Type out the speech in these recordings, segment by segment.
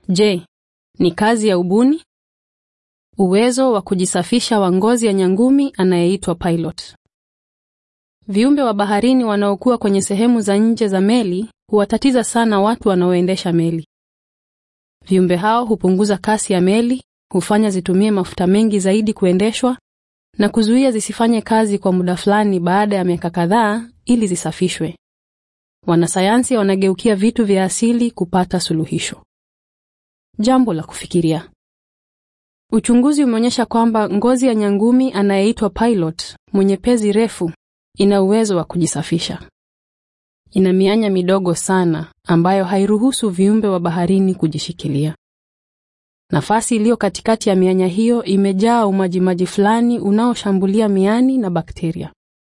Je, ni kazi ya ubuni? Uwezo wa kujisafisha wa ngozi ya nyangumi anayeitwa pilot. Viumbe wa baharini wanaokuwa kwenye sehemu za nje za meli huwatatiza sana watu wanaoendesha meli. Viumbe hao hupunguza kasi ya meli, hufanya zitumie mafuta mengi zaidi kuendeshwa na kuzuia zisifanye kazi kwa muda fulani baada ya miaka kadhaa ili zisafishwe. Wanasayansi wanageukia vitu vya asili kupata suluhisho. Jambo la kufikiria. Uchunguzi umeonyesha kwamba ngozi ya nyangumi anayeitwa pilot mwenye pezi refu ina uwezo wa kujisafisha. Ina mianya midogo sana ambayo hairuhusu viumbe wa baharini kujishikilia. Nafasi iliyo katikati ya mianya hiyo imejaa umajimaji fulani unaoshambulia miani na bakteria.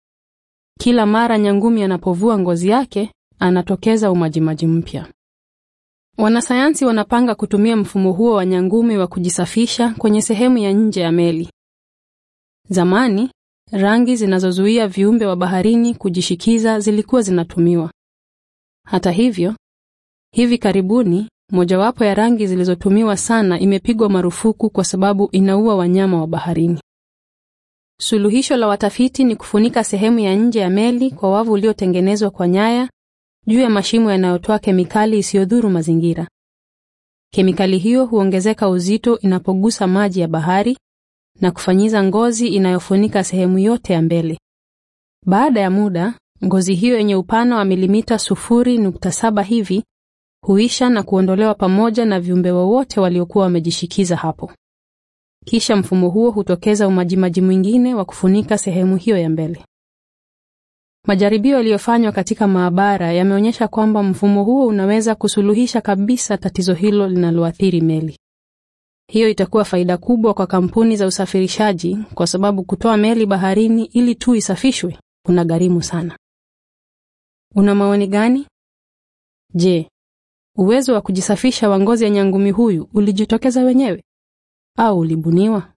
Kila mara nyangumi anapovua ngozi yake, anatokeza umajimaji mpya. Wanasayansi wanapanga kutumia mfumo huo wa nyangumi wa kujisafisha kwenye sehemu ya nje ya meli. Zamani, rangi zinazozuia viumbe wa baharini kujishikiza zilikuwa zinatumiwa. Hata hivyo, hivi karibuni mojawapo ya rangi zilizotumiwa sana imepigwa marufuku kwa sababu inaua wanyama wa baharini. Suluhisho la watafiti ni kufunika sehemu ya nje ya meli kwa wavu uliotengenezwa kwa nyaya juu ya mashimo yanayotoa kemikali isiyodhuru mazingira. Kemikali hiyo huongezeka uzito inapogusa maji ya bahari na kufanyiza ngozi inayofunika sehemu yote ya mbele. Baada ya muda, ngozi hiyo yenye upana wa milimita sufuri nukta saba hivi huisha na kuondolewa pamoja na viumbe wowote waliokuwa wamejishikiza hapo. Kisha mfumo huo hutokeza umajimaji mwingine wa kufunika sehemu hiyo ya mbele. Majaribio yaliyofanywa katika maabara yameonyesha kwamba mfumo huo unaweza kusuluhisha kabisa tatizo hilo linaloathiri meli. Hiyo itakuwa faida kubwa kwa kampuni za usafirishaji kwa sababu kutoa meli baharini ili tu isafishwe kuna gharimu sana. Una maoni gani? Je, uwezo wa kujisafisha wa ngozi ya nyangumi huyu ulijitokeza wenyewe au ulibuniwa?